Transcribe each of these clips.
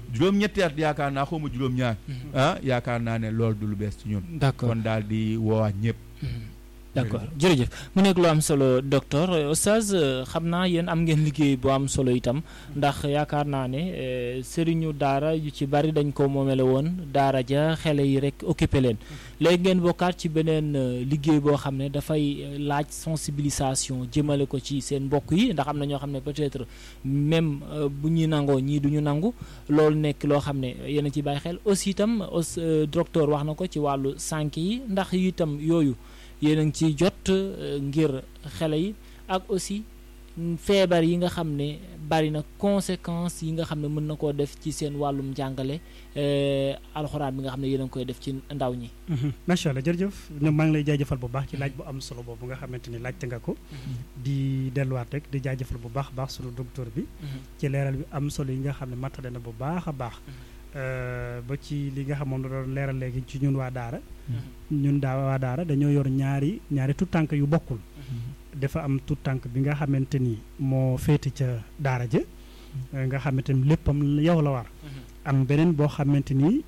juróom-ñetti at yaakaar naa xaw ma juróom-ñaar ah yaakaar naa ne loolu du lu bees ci ñun d'accord kon daal di woowaat ñëpp d'accord jërëjëf mu nekk lu am solo docteur Oustaz xam naa yéen am ngeen liggéey bu am solo itam ndax yaakaar naa ne sëriñu daara yu ci bari dañ ko moomele woon daara ja xele yi rek occupé leen léegi ngeen bokkaat ci beneen liggéey boo xam ne dafay laaj sensibilisation jëmale ko ci seen mbokk yi ndax am na ñoo xam ne peut-être même bu ñuy nangoo ñii du ñu nangu loolu nekk loo xam ne yéen a ci bàyyi xel aussi itam docteur wax na ko ci wàllu sànk yi ndax itam yooyu yéen a ngi ciy jot ngir xale yi ak aussi feebar yi nga xam ne bari na conséquences yi nga xam ne mën na koo def ci seen wàllum njàngale alxuraan bi nga xam ne yéen a ngi koy def ci ndaw ñi. macha allah jërëjëf ñoom maa ngi lay jaajëfal bu baax ci laaj bu am solo boobu nga xamante ni laajte nga ko. di delluwaat rek di jaajëfal bu baax baax sunu docteur bi. ci leeral bi am solo yi nga xam ne matale na bu baax a baax. ba ci li nga xam moom la doon leeral léegi ci ñun waa Daara. ñun daa waa Daara dañoo yor ñaari ñaari tout tànk yu bokkul. dafa am tout tànk bi nga xamante ni moo féete ca Daara ja nga xamante ni léppam yow la war. am beneen boo xamante ni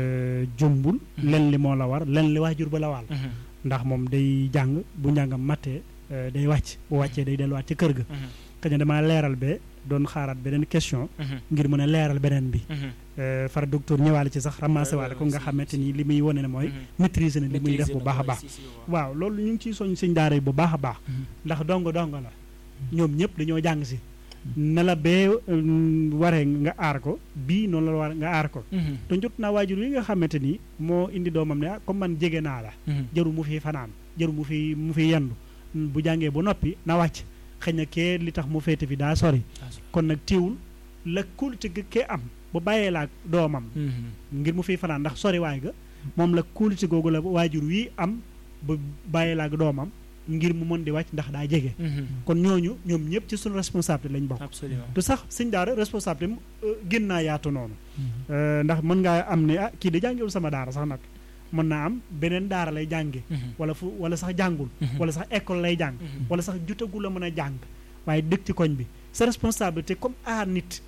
jombul. len li moo la war len li waajur ba la waal. ndax moom day jàng bu njàngam mattee day wàcc bu wàccee day delluwaat ca kër ga. xëy na damaa leeral be doon xaaraat beneen question. ngir mën a leeral beneen bi. far docteur ñëwaale ci sax ramassé waale ko nga xamante ni li muy wane ne mooy. maîtriser na li muy def bu baax a baax. waaw loolu ñu ngi ciy soñ sëñ daara yi bu baax a baax. ndax dongo dongo la. ñoom ñëpp dañoo jàng si. na la bee waree nga aar ko bii noonu la war nga aar ko. te jot naa waajur yi nga xamante ni moo indi doomam ne ah comme man jege naa la. jaru mu fi fanaan jaru mu fi mu fi yendu bu jàngee ba noppi na wàcc. xëy na kee li tax mu féete fi daa sori kon nag teewul la kóolute gi kee am bu bàyyee laa doomam ngir mu fiy fanaan ndax sori waay ga moom la kóolute googu la waajur wi am bu bàyyee laa doomam ngir mu mën di wàcc ndax daa jege kon ñooñu ñoom ñëpp ci suñu responsabilité lañ bokk te sax sëñ daara responsabilité gën naa yaatu noonu ndax mën ngaa am ne ah kii da jàngewul sama daara sax nag mën naa am beneen daara lay jànge wala fu wala sax jàngul wala sax école lay jàng wala sax jutagul a mën a jàng waaye dëkk ci koñ bi sa responsabilité comme aar nit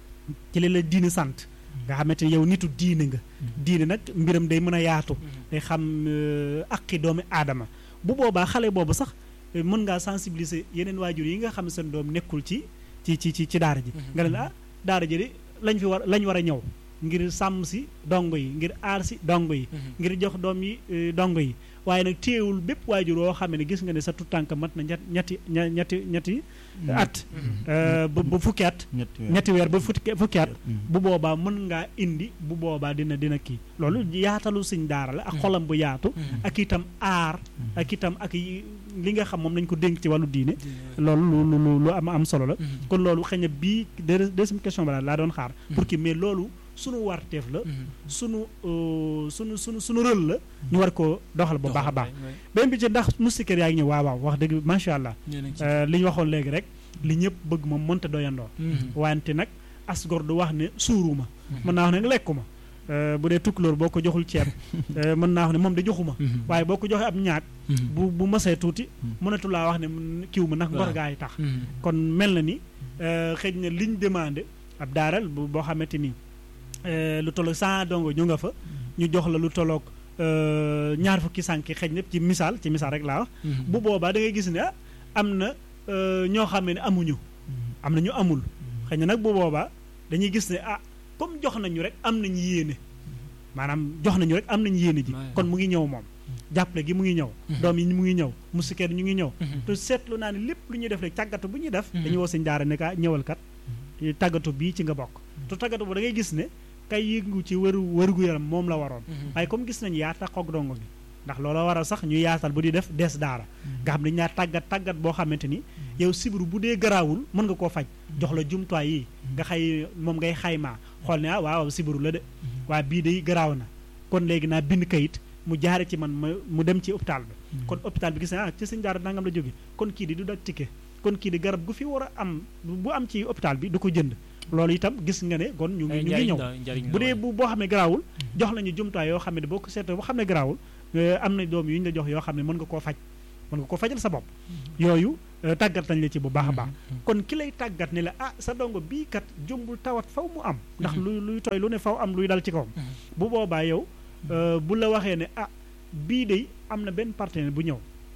ci li la diine sant nga xamante ni yow nitu diine nga diine nag mbiram day mën a yaatu day xam aqi doomi aadama bu boobaa xale boobu sax mën ngaa sensibiliser yeneen waajur yi nga xam ne seen doom nekkul ci ci ci ci ci daara ji nga leen ah daara ji de lañ fi war lañ war a ñëw ngir sàmm si dongo yi ngir aar si dongo yi ngir jox doom yi dongo yi waaye nag téewul bépp waajur woo xam ne gis nga ne sa tutànk mat na ñetti ñetti ñetti at ba ba fukki at ñetti weer ba fukki fukki at bu boobaa mën ngaa indi bu boobaa dina dina kii loolu yaatalu sëñ daara la ak xolam bu yaatu ak itam aar ak itam ak li nga xam moom nañ ko dénk ci wàllu diine loolu lu lu lu am am solo la kon loolu xëy na bii deuxième question ba laa doon xaar pour que mais loolu sunu warteef la sunu sunu sunu sunu rël la ñu war ko doxal bu baax a baax beneen bi ci ndax moustiquaire yaa ngi ñëw waaw waaw wax dëgg macha allah li ñu waxoon léegi rek li ñëpp bëgg moom mënta doyandoo wante nag asgor du wax ne suuruma mën naa wax ne lekkuma bu dee tukkulóor boo ko joxul ceeb mën naa wax ne moom da joxuma waaye boo ko joxee ab ñaag bu bu masee tuuti mënatu laa wax ne kiw ma ndax ngor gaa yi tax kon mel na ni xëy na liñ demandé ab daaral boo xamante ni lu tolloog cent dongo ñu nga fa ñu jox la lu tolloog ñaar fukki sànki xëy na ci misaal ci misaal rek laa wax bu boobaa da ngay gis ne ah am na ñoo xam ne amuñu am na ñu amul xëy na nag bu boobaa dañuy gis ne ah comme jox nañu rek am nañu yéene maanaam jox nañu rek am nañu yéene ji kon mu ngi ñëw moom jàppale gi mu ngi ñëw doom yi mu ngi ñëw musikeer ñu ngi ñëw te seetlu naa ne lépp lu ñuy def rek tàggatu bu ñuy def dañuy woo sëñ daara ne ka ñëwal kat tàggatu bii ci nga bokk te tàggatu bu da ngay gis ne kay yëngu ci wëru wërgu yaram moom la waroon waaye comme gis nañu yaata xoog dongo bi ndax loola waral sax ñu yaatal bu di def des daara nga xam ne ñaar tàggat tàggat boo xamante ni yow sibiru bu dee garaawul mën nga koo faj jox la jumtuwaay yi nga xay moom ngay xaymaa xool ne ah waaw sibiru la de waaye bii day garaaw na kon léegi naa bind kayit mu jaare ci man ma mu dem ci hôpital bi kon hôpital bi gis na ah ci sëñ daara nangam la jóge kon kii di du dak ticket kon kii di garab gu fi war a am bu am ci hôpital bi du ko jënd loolu itam gis nga ne kon ñu ngi ñu ngi ñëw bu dee bu boo xam ne garaawul jox lañu jumtuwaay yoo xam ne boo ko seetee boo xam ne garaawul am na doom yu ñu la jox yoo xam ne mën nga koo faj mën nga koo fajal sa bopp yooyu euh, tàggat nañ la ci bu baax a baax kon ki lay tàggat ne la ah sa dongo bii kat jumbul tawat faw mu am ndax luy luy tooy lu ne faw am luy dal ci kawam bu boobaa yow euh, bu la waxee ne ah bii de am na benn partenaire bu ñëw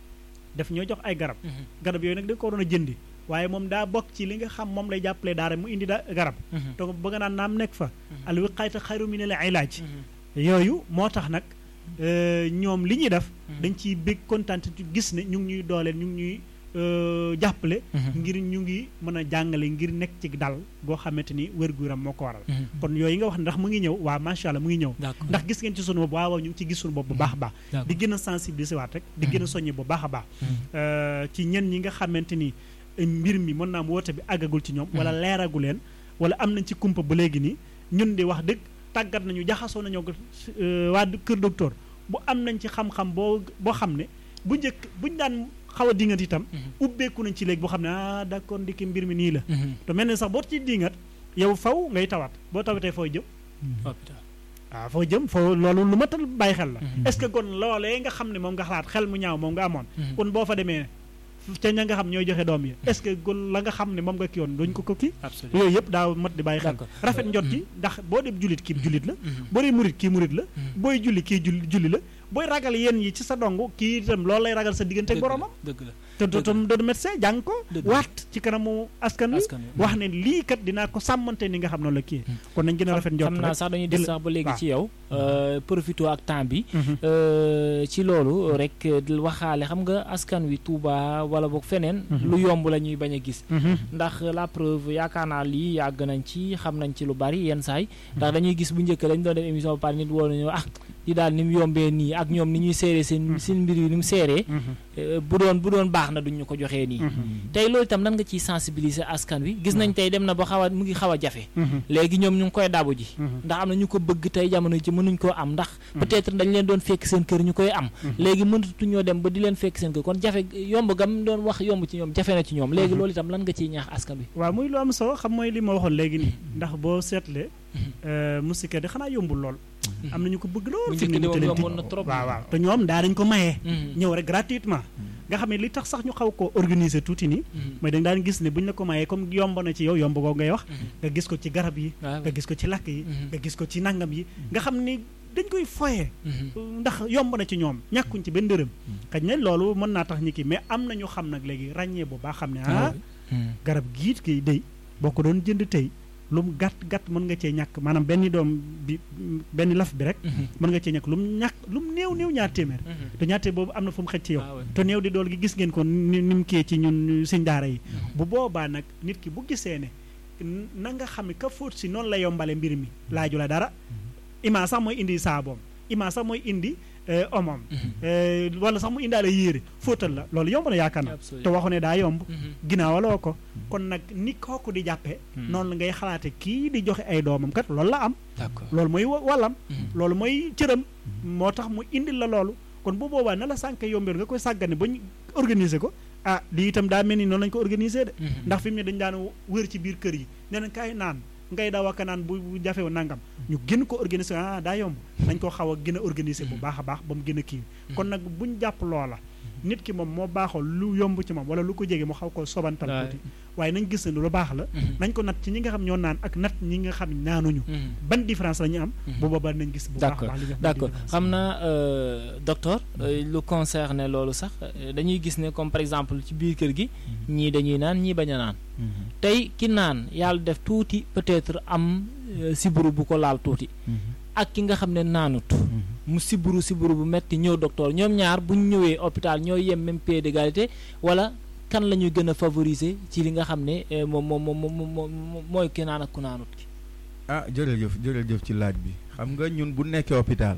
daf ñoo jox ay garab garab yooyu nag da nga ko waroon a jëndi waaye moom daa bokk ci li nga xam moom lay jàppalee daara mu indi da garab donc bëgg naan naam nekk fa al wiqaayatu xayru min al ilaaj yooyu moo tax nag euh, ñoom li ñuy def dañ ciy bég kontaan te gis ne ñu ngi ñuy dooleel ñu ngi ñuy euh, jàppale ngir ñu ngi mën a jàngale ngir nekk ci dal goo xamante ni wér-gu-yaram moo ko waral kon yooyu nga wax ne ndax mu ngi ñëw waa macha allah mu ngi ñëw d'accord ndax gis ngeen ci sunu bopp waaw waaw ñu ngi ci gis sunu bopp bu baax a baax d'accord. di gën a sensibiliser waat rek di gën a soññe bu baax a baax Euh, ci ñenn ñi nga xamante ni eh, mbir mi mën naa am woote bi àggagul ci ñoom wala leeragu leen wala am nañ ci kumpa ba léegi nii ñun di wax dëgg tàggat nañu jaxasoo nañoo ko euh, waa kër docteur bu am nañ ci xam-xam boo boo xam ne bu njëkk buñ daan xaw a dingat itam ubbeeku nañ ci léegi boo xam ne ah d'accord ndiki mbir mi nii la te mel ne sax boo ci dingat yow faw ngay tawaat boo tawatee fooy jëm hôpital waaw foo jëm foo loolu lu ma tal bàyyi xel la est-ce que kon loolee nga xam ne moom nga xalaat xel mu ñaaw moom nga amoon kon boo fa demee ca ña nga xam ñooy joxe doom yi est-ce que kon la nga xam ne moom nga ki yoon duñ ko ko kii absolument yooyu yëpp daa mat di bàyyi xel D'accord. rafet njot ci ndax boo dem jullit kii jullit la boo dee murit kii murit la booy julli kii julli julli la booy ragal yéen yi ci sa dong kii itam loolu lay ragal sa diggante ak boromam dëgg la te dëgg la. dootum doon médecin jàng ko Dëgg la. waat ci kanamu askan wi askan wi. wax ne lii kat dinaa ko sàmmante ni nga xam noonu la kii kon nañ gën a rafet njot xam naa rek sax dañuy di des la- sax ba léegi waaw. ci yow profito ak temps bi Mhm. euh, ci loolu rek di waxaale xam nga askan wi Touba wala boog feneen Mhm. lu yomb la ñuy bañ a gis Mhm. ndax la preuve yaakaar naa lii yàgg nañ ci xam nañ ci lu bari yenn saay ndax dañuy gis bu njëkk dañ doon def émission ba pare nit woo nañu ah di daal ni mu yombee nii ak ñoom ni ñuy seeree seen seen mbir yi ni mu seeree Mhm. euh, bu doon bu doon baax na duñ ñu ko joxee nii tey loolu itam nan nga ciy sensibiliser askan wi gis nañ tey dem na ba xaw a mu ngi xaw a jafe Mhm. léegi ñoom ñu ngi koy dabu ji Mhm. ndax am na ñu ko bëgg tey jamono ji mënuñ koo am ndax peut-être dañ leen doon fekk seen kër ñu koy am léegi mënatuñoo dem ba di leen fekk seen kër kon jafe yomb gam doon wax yomb ci ñoom jafe na ci ñoom léegi loolu itam lan nga ciy ñaax askan bi waaw muy lu am solo xam mooy li ma waxoon léegi nii ndax boo seetlee musique de xanaa yombul lool am na ñu ko bëgg lool bu fi njëkk mu de ne moom nii yomboon na trop waaw waaw te ñoom daa dañ ko mayee ñëw rek gratuitement nga xam ne li tax sax ñu xaw ko organiser tuuti nii mooy da nga daan gis ne buñ la ko mayee comme yomb na ci yow yomb googu ngay wax nga gis ko ci garab yi nga gis ko ci lakk yi nga gis ko ci nangam yi nga xam ni dañ koy foyee ndax yomb na ci ñoom ñàkkuñ ci benn dërëm xëy na loolu mën naa tax ñi kii mais am na ñu xam nag léegi ràññee bu baax xam ne ah garab giit gi day boo ko doon jënd tey lu mu gàtt gàtt mën nga cee ñàkk maanaam benn doom bi benn laf bi rek mën nga cee ñàkk lu mu ñàkk lu mu néew néew ñaar téeméer te ñaar téeméer boobu am na fu mu xëj ci yow te néew di dool gi gis ngeen ko ni ni mu kii ci ñun sëñ daara yi bu boobaa nag nit ki bu gisee ne na nga xam ne ka fóot si noonu la yombale mbir mi laaju la dara imaa sax mooy indi saaboom imaa sax mooy indi omom wala sax mu indaale yéere fóotal la loolu yomb na yaakaar na te waxu ne daa yomb ginnaawaloo ko kon nag ni kooku di jàppe noonu la ngay xalaate kii di joxe ay doomam kat loolu la am loolu mooy wàllam loolu mooy cëram moo tax mu indil la loolu kon bu boobaa na la sànk yombeer nga koy sàggane ba ñu organiser ko ah lii itam daa mel ni noonu lañu ko organiser de ndax fi mu ne dañu daan wër ci biir kër yi ne nañ kaay naan ngay daw ak naan bu jafewu nangam ñu gën ko organiser ah daa yomb nañ ko xaw a gën a organiser bu baax a baax ba mu gën a kii kon nag buñ jàpp loola nit ki moom moo baaxoo lu yomb ci moom wala lu ko jege mu xaw ko sobantal tuuti waaye nañ gis ne lu baax la nañ ko nat ci ñi nga xam ñoo naan ak nat ñi nga xam naanuñu ban différence la ñu am bu boobaa nañ gis bu baax baax li nga d'accord xam naa docteur lu concerne loolu sax dañuy gis ne comme par exemple ci biir kër gi ñii dañuy naan ñii bañ a naan tey ki naan yàlla def tuuti peut-être am siburu bu ko laal tuuti ak ki nga xam ne naanut mu siburu siburu bu metti ñëw docteur ñoom ñaar bu ñu ñëwee hôpital ñooy yem même pied d'égalité wala kan la ñuy gën a favoriser ci li nga xam ne moom moom moom mooy ki naan ak ku naanut ki ah jërëjëf jërëjëf ci laaj bi xam nga ñun bu nekkee hôpital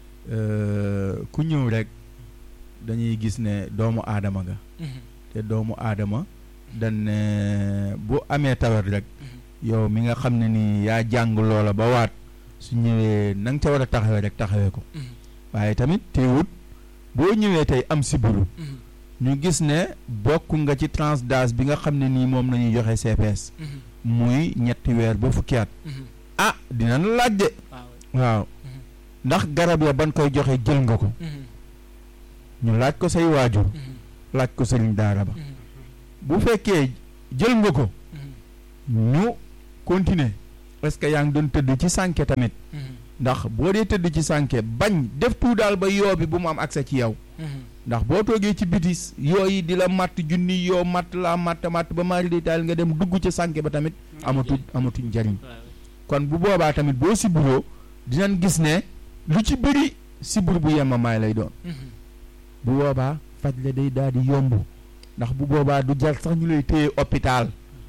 ku ñëw rek dañuy gis ne doomu aadama nga te doomu aadama dañ ne bu amee tawat rek yow mi nga xam ne ni yaa jàng loola ba waat su ñëwee na nga ca war a taxawee rek taxawee ko waaye tamit teewut boo ñëwee tey am siburu ñu gis ne bokk nga ci tranche d'âge bi nga xam ne nii moom la ñuy joxe CPS muy ñetti weer ba fukki at ah dina la laaj de waaw ndax garab ya ban koy joxe jël nga ko ñu laaj ko say waajur laaj ko sëriñ daara ba bu fekkee jël nga ko ñu continuer parce que yaa ngi doon tëdd ci sànke tamit ndax boo dee tëdd ci sànke bañ def tout daal ba yoo bi bu mu am accès ci yow ndax boo toogee ci bitis yooyu di la matt junni yoo matt laa matt matt ba mari di taal nga dem dugg ci sànke ba tamit amatu amatuñ njariñ kon bu boobaa tamit boo siburoo dinañ gis ne lu ci bëri sibur bu yemamaay lay doon bu boobaa faj la day daal di yomb ndax bu boobaa du jar sax ñu lay téye hôpital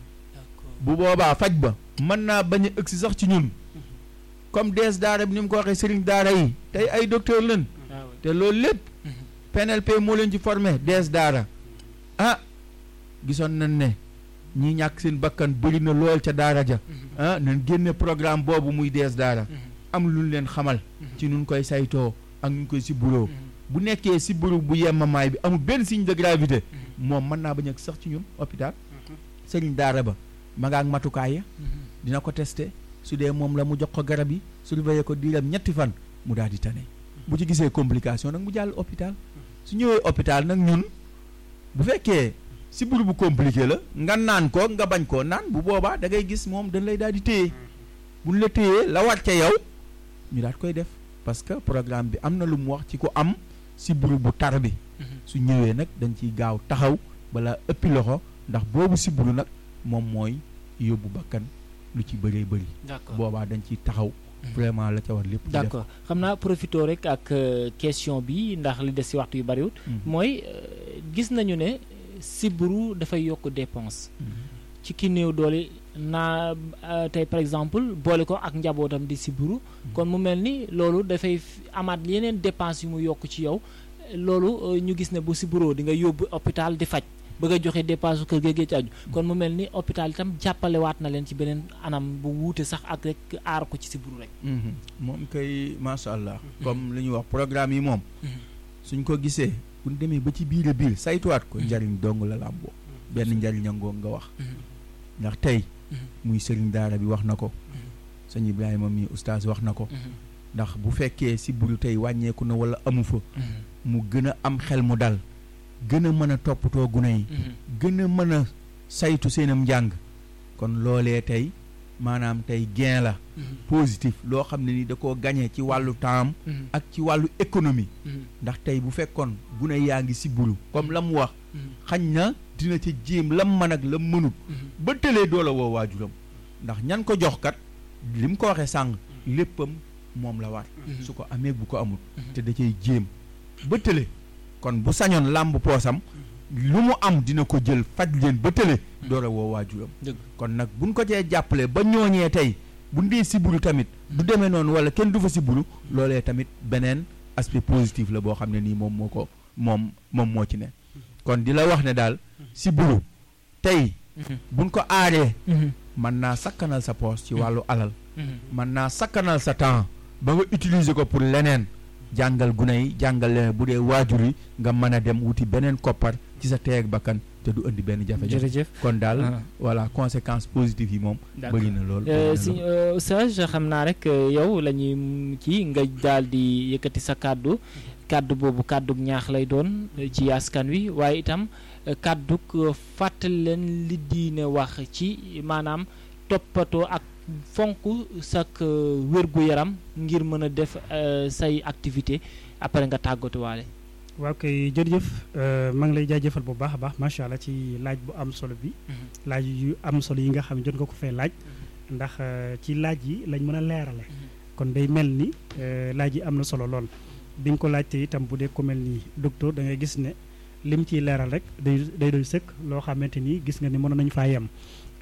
bu boobaa faj ba mën naa bañ a ëgsi sax ci ñun comme dees daara bi ni mu ko waxee sëriñ daara yi tey ay docteur lañ te loolu lépp PNLP moo leen ci formé dees daara ah gisoon nañ ne ñi ñàkk seen bakkan bëri na lool ca daara ja ah nañ génne programme boobu muy dees daara am lu leen xamal ci nun koy saytoo ak ñu koy siburoo bu nekkee siburu bu yemamaay bi amul benn signe de gravité moom mën naa bañ a sax ci ñun hôpital sëriñ daara ba ma nga ak matukaay ya dina ko testé su dee moom la mu jox ko garab yi surveiller ko diiram ñetti fan mu daal di tane bu ci gisee complication nag mu jàll hôpital su ñëwee hôpital nag ñun bu fekkee siburu bu compliqué la nga naan ko nga bañ koo naan bu boobaa da ngay gis moom dañ lay daal di téye buñ la téyee la war ca yow ñu daal koy def parce que programme bi am na lu mu wax ci ko am siburu bu tar bi su ñëwee nag dañ ciy gaaw taxaw bala ëppi loxo ndax boobu siburu nag moom mooy yóbbu bakkan lu ci bëree bëri d'accord boobaa dañ ciy taxaw vraiment la ca war lépp d'accord xam naa profité rek ak question bi ndax li des ci waxtu yu bariwut mooy gis nañu ne siburu dafay yokk dépense ci ki néew doole naa tey par exemple boole ko ak njabootam di siburu kon mu mel ni loolu dafay amaat yeneen dépense yu mu yokk ci yow loolu ñu gis ne bu siburoo di nga yóbbu hôpital di faj bëgg a joxe dépense kër géegee ci aju kon mu mel ni hôpital itam jàppalewaat na leen ci beneen anam bu wuute sax ak rek aar ko ci siburu rek moom kay macha allah comme li ñuy wax programme yi moom suñ ko gisee bu ñu demee ba ci biir a biir saytuwaat ko njariñ dong la làmboo benn njariñ ngoo nga wax ndax tey muy sëriñ daara bi wax na ko sëñ Ibrahima mi oustaz wax na ko ndax bu fekkee siburu tey wàññeeku na wala amu fa mu gën a am xel mu dal gën a mën a toppatoo gune yi gën a mën a saytu seenam njàng kon loolee tey maanaam tey gain la positif loo xam ne ni da koo gañe ci wàllu temps ak ci wàllu économie ndax tey bu fekkoon gune yaa ngi siburu comme la mu wax xañ na dina ca jéem lam mën ak lam mënut ba tëlee doola woo waajuram ndax ñan ko jox kat li mu ko waxee sàng léppam moom la war su ko amee bu ko amul te da cay jéem ba tële kon bu sañoon làmb poosam lu mu am dina ko jël faj leen ba tële doora woo waajuram kon nag buñ ko cee jàppale ba ñooñee tey bu ndee siburu tamit du demee noonu wala kenn du fa siburu loolee tamit beneen aspect positif la boo xam ne nii moom moo ko moom moom moo ci ne kon di la wax ne daal siburu tey buñ ko aaree mën naa sakkanal sa poos ci wàllu alal mën naa sakkanal sa temps ba nga utiliser ko pour leneen jàngal gune yi jàngal leneen bu dee waajur yi nga mën a dem wuti beneen koppar ci sa teeg bakkan te du indi benn jafe-jafe jërëjëf kon daal voilà conséquences positives yi moom bëri na lool si Oustaz xam naa rek yow la ñuy kii nga daal di yëkkati sa kàddu kàddu boobu kàddu ñaax lay doon ci askan wi waaye itam kàddu fàttali leen li diine wax ci maanaam toppatoo ak fonk sak wér-gu-yaram ngir mën a def say activité après nga tàggatuwaale waaw kay jërëjëf maa ngi lay jaajëfal bu baax a baax macha allah ci laaj bu am solo bi laaj yu am solo yi nga xam ne jot nga ko fee laaj ndax ci laaj yi lañ mën a leerale kon day mel ni laaj yi am na solo lool bi nga ko laajte itam bu dee ko mel ni docteur da ngay gis ne lim ciy leeral rek day day doy sëkk loo xamante ni gis nga ni mënoon nañu faa yem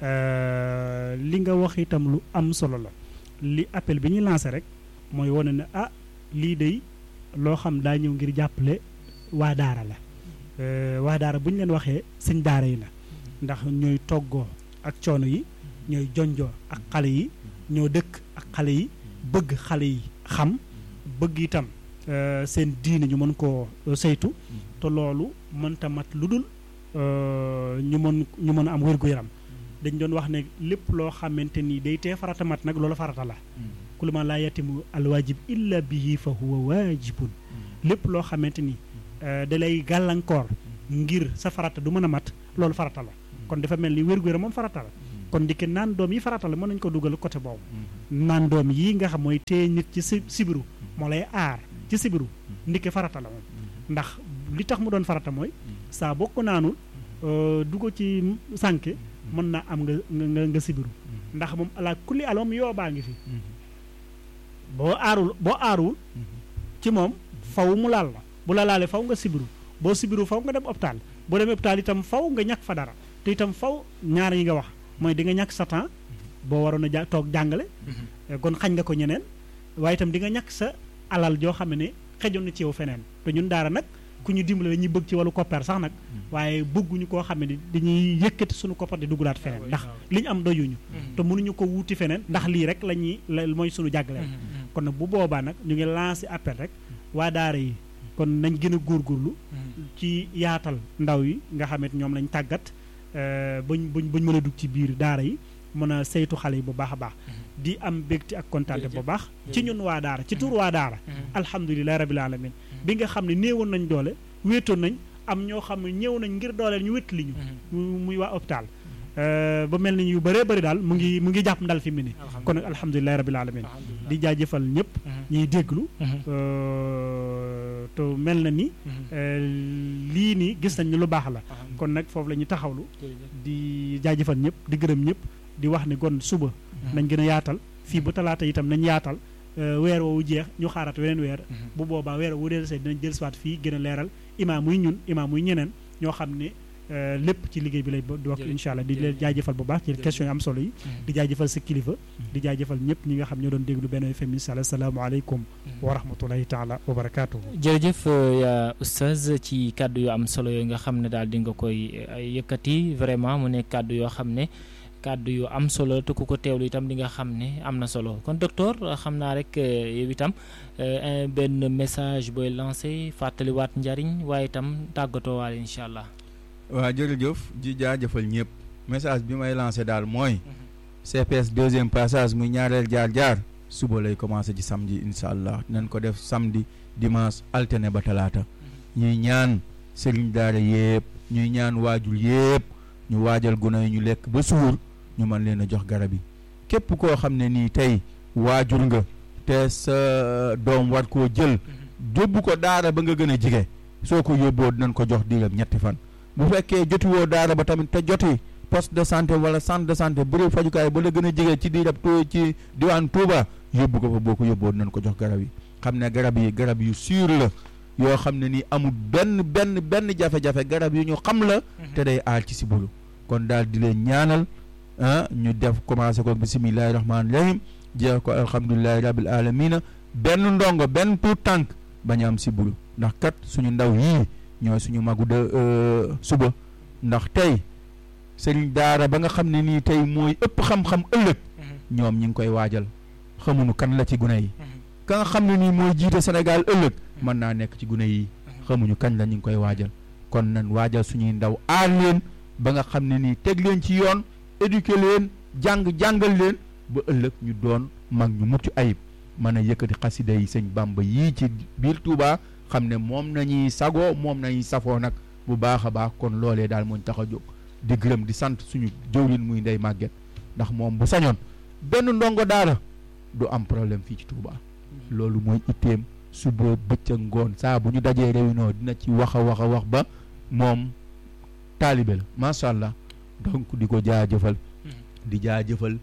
li nga wax itam lu am solo la li appel bi ñuy lancé rek mooy wane ne ah lii day loo xam daa ñëw ngir jàppale waa daara la waa daara bu ñu leen waxee sëñ daara yi la ndax ñooy toggoo ak coono yi ñooy jonjoo ak xale yi ñoo dëkk ak xale yi bëgg xale yi xam bëgg itam seen diine ñu mën koo saytu te loolu mënta mat lu dul ñu mën ñu mën a am wér-gu-yaram dañ doon wax ne lépp loo xamante ni day tee farata mat nag loolu farata la kullu ma laa yatimu alwaajib illa bihi fa huwa waajibun lépp loo xamante ni da lay gàllankoor ngir sa farata du mën a mat loolu farata la kon dafa mel ni wér-gu-yaram moom farata la kon ndike naan doom yi farata la mën nañu ko dugal côté boobu naan doom yi nga xam mooy téye nit ci si sibiru moo lay aar ci sibiru ndike farata la moom ndax li tax mu doon farata mooy saa boo ko naanul du ko ci sànke mën naa am nga nga nga sibiru ndax moom ala kulli al moom yoo baa ngi fi boo aarul boo aaruwul ci moom faw mu laal la bu la laalee faw nga sibiru boo sibiru faw nga dem hôpital boo demee hôpital itam faw nga ñàkk fa dara te itam faw ñaar yi nga wax mooy di nga ñàkk sa temps boo waroon a ja toog jàngale kon xañ nga ko ñeneen waaye itam di nga ñàkk sa alal joo xam ne xejoon na ci yow feneen te ñun daara nag ku ñu dimbale dañuy bëgg ci wàllu koppar sax nag waaye bëgguñu koo xam ne dañuy yëkkati suñu koppar di dugalaat feneen ndax li ñu am doyuñu te mënuñu ko wuuti feneen ndax lii rek la ñuy la mooy suñu jàggaleen kon nag bu boobaa nag ñu ngi lancé appel rek waa daara yi kon nañ gën a góorgóorlu ci yaatal ndaw yi nga xamante ñoom lañ tàggat buñ buñ buñ mën a dugg ci biir daara yi mën a saytu xale yi bu baax a baax di am bégte ak kontaante bu baax ci ñun waa daara ci tur waa daara alhamdulilahi rabil alamin bi nga xam ne néewoon nañ doole wéetoon nañ am ñoo xam ne ñëw nañ ngir dooleel ñu wét li ñu muy waa hôpital ba mel ni yu bëree bëri daal mu ngi mu ngi jàpp ndal fi mu ne kon nag alhamdulilahi rabil alamin di jaajëfal ñëpp ñuy déglu te mel na ni lii nii gis nañ ni lu baax la kon nag foofu la ñu taxawlu di jaajëfal ñëpp di gërëm ñëpp di wax ni kon suba nañ gën a yaatal fii ba talaata itam nañ yaatal weer woowu jeex ñu xaaraat weneen weer bu boobaa weer wu dee see dinañ jël siwaat fii gën a leeral imaam muy ñun imaam muy ñeneen ñoo xam ne lépp ci liggéey bi lay di wax incha allah di leen jaajëfal bu baax ci question yi am solo yi di jaajëfal sa kilifa di jaajëfal ñëpp ñi nga xam ñoo doon déglu benn FM incha allah asalaamaaleykum wa rahmatulahi taala wa barakaatu. jërëjëf yaa oustaz ci kàddu yu am solo yooyu nga xam ne daal di nga koy yëkkati vraiment mu nekk kàddu yoo xam ne kàddu yu am solo te ku ko teewlu itam di nga xam ne am na solo kon docteur xam naa rek yow itam benn message booy lancé fàttaliwaat njariñ waaye itam tàggatoo waale incha allah. waaw jërëjëf ji jaajëfal ñëpp message bi may lancé daal mooy CPS deuxième passage muy ñaareel jaar jaar suba lay commencé ci samedi incha allah nañ ko def samedi dimanche alterné ba talaata ñuy ñaan sëriñ daara yëpp ñuy ñaan waajur yëpp ñu waajal gune yi ñu lekk ba suur ñu mën leen a jox garab yi képp koo xam ne nii tey waajur nga te sa doom war koo jël yóbbu ko daara ba nga gën a jige soo ko yóbboo dinañ ko jox diiram ñetti fan bu fekkee jotiwoo daara ba tamit te joti poste de santé wala centre de santé bërëb fajukaay ba la gën a jege ci diirab tu ci diwaan Touba yóbbu ko fa boo ko yóbboo dinañ ko jox garab yi xam ne garab yi garab yu sûr la yoo xam ne ni amul benn benn benn jafe-jafe garab yu ñu xam la te day aar ci si bulu kon daal di leen ñaanal ah ñu def commencé ko bisimilahi rahmaani rahim jeex ko alhamdulilahi rabil alamina benn ndongo benn tuut tànk bañ am si bulu ndax kat suñu ndaw yii ñooy suñu magu de suba ndax tey sëriñ daara ba nga xam ne nii tey mooy ëpp xam-xam ëllëg ñoom ñi ngi koy waajal xamuñu kan la ci gune yi ka nga xam ne nii mooy jiite Sénégal ëllëg mën naa nekk ci gune yi xamuñu kañ la ñu ngi koy waajal kon nañ waajal suñuy ndaw aar leen ba nga xam ne nii teg leen ci yoon éduquer leen jàng jàngal leen ba ëllëg ñu doon mag ñu mucc ayib mën a yëkkati xasida yi sëñ Bàmba yii ci biir Touba xam ne moom nañuy sagoo moom nañuy safoo nag bu baax a baax kon loolee daal mooñ tax a jóg di gërëm di sant suñu jëwlin muy ndey màgget ndax moom bu sañoon benn ndongo daara du am problème fii ci Touba loolu mooy itteem suba bëccëg ngoon saa bu ñu dajee réunion dina ci wax a wax a wax ba moom taalibe la macha allah donc di ko jaajëfal di jaajëfal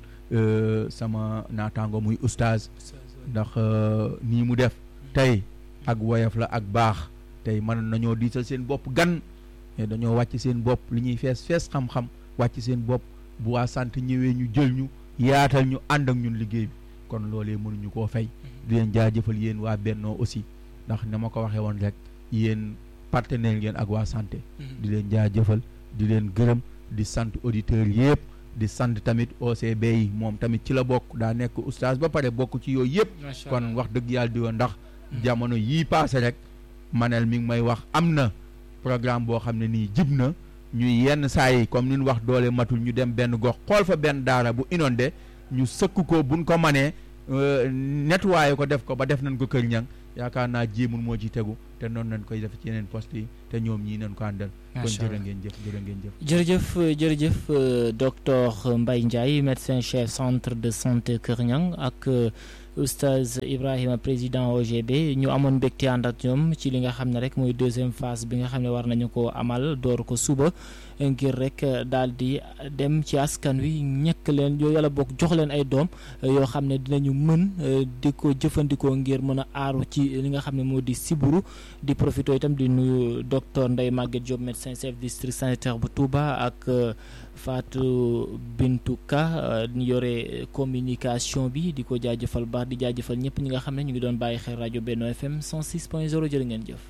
sama naataango muy oustaz ndax nii mu def tey ak woyof la ak baax tey mën nañoo diisal seen bopp gan mais dañoo wàcc seen bopp li ñuy fees fees xam-xam wàcc seen bopp bu waa sant ñëwee ñu jël ñu yaatal ñu ànd ak ñun liggéey bi kon loolee mënuñu koo fay di leen jaajëfal yéen waa Bennoo aussi ndax na ma ko waxee woon rek yéen partenaire ngeen ak waa santé di leen jaajëfal di leen gërëm di sant auditeurs yëpp di sant tamit OCB yi moom tamit ci la bokk daa nekk oustaz ba pare bokk ci yooyu yëpp kon wax dëgg yàlla di woon ndax jamono yii paase rek manel mi ngi may wax am na programme boo xam ne nii jib na ñuy yenn saa yi comme ni ñu wax doole matul ñu dem benn gox xool fa benn daara bu inondé ñu sëkk ko buñ ko manee nettoyé ko def ko ba def nañ ko kër ñang yaakaar naa jéemul moo ci tegu te noonu nañ koy def ci yeneen poste yi te ñoom ñii nañ ko àndal kon jërë ngeen jëf jërë ngeen jëf jërëjëf jërëjëf docteur Mbaye Ndiaye médecin chef centre de santé Kër Ñang ak oustaz Ibrahima président OGB ñu amoon mbégte ànd ak ñoom ci li nga xam ne rek mooy deuxième phase bi nga xam ne war nañu ko amal door ko suba ngir rek daal di dem ci askan wi ñekk leen yoo yàlla bokk jox leen ay doom yoo xam ne dinañu mën di ko jëfandikoo ngir mën a aaru ci li nga xam ne moo di siburu di profité itam di nuyu docteur Ndeye Maguette Diop médecin chef district sanitaire bu Touba ak Fatou Bintou Ka ñu yore communication bi di ko jaajëfal baax di jaajëfal ñëpp ñi nga xam ne ñu ngi doon bàyyi xel rajo Benno FM 106 point 0 jërë ngeen jëf.